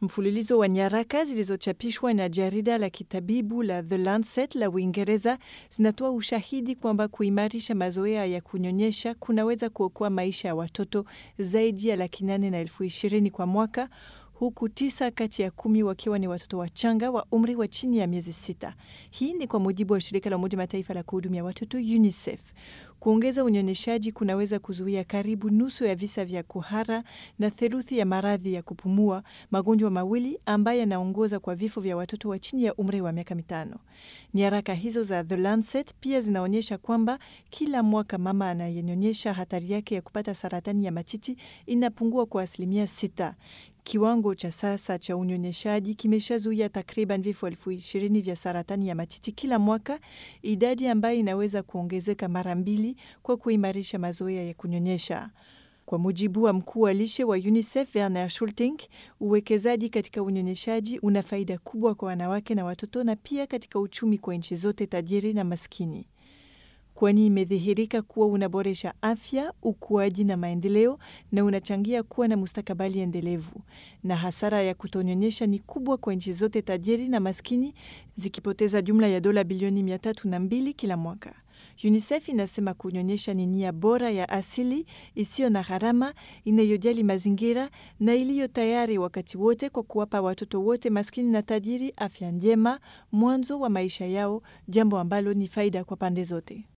Mfululizo wa nyaraka zilizochapishwa na jarida la kitabibu la The Lancet la Uingereza zinatoa ushahidi kwamba kuimarisha mazoea ya kunyonyesha kunaweza kuokoa maisha ya watoto zaidi ya laki nane na elfu ishirini kwa mwaka huku tisa kati ya kumi wakiwa ni watoto wachanga wa umri wa chini ya miezi sita. Hii ni kwa mujibu wa shirika la Umoja Mataifa la kuhudumia watoto UNICEF. Kuongeza unyonyeshaji kunaweza kuzuia karibu nusu ya visa vya kuhara na theluthi ya maradhi ya kupumua, magonjwa mawili ambayo yanaongoza kwa vifo vya watoto wa chini ya umri wa miaka mitano. Nyaraka hizo za The Lancet pia zinaonyesha kwamba kila mwaka mama anayenyonyesha hatari yake ya kupata saratani ya matiti inapungua kwa asilimia sita. Kiwango cha sasa cha unyonyeshaji kimeshazuia takriban vifo elfu ishirini vya saratani ya matiti kila mwaka, idadi ambayo inaweza kuongezeka mara mbili kwa kuimarisha mazoea ya kunyonyesha. Kwa mujibu wa mkuu wa lishe wa UNICEF Werner Schultink, uwekezaji katika unyonyeshaji una faida kubwa kwa wanawake na watoto na pia katika uchumi kwa nchi zote tajiri na maskini kwani imedhihirika kuwa unaboresha afya, ukuaji na maendeleo na unachangia kuwa na mustakabali endelevu. Na hasara ya kutonyonyesha ni kubwa kwa nchi zote tajiri na maskini, zikipoteza jumla ya dola bilioni mia tatu na mbili kila mwaka. UNICEF inasema kunyonyesha ni nia bora ya asili isiyo na gharama, inayojali mazingira na iliyo tayari wakati wote kwa kuwapa watoto wote maskini na tajiri afya njema mwanzo wa maisha yao, jambo ambalo ni faida kwa pande zote.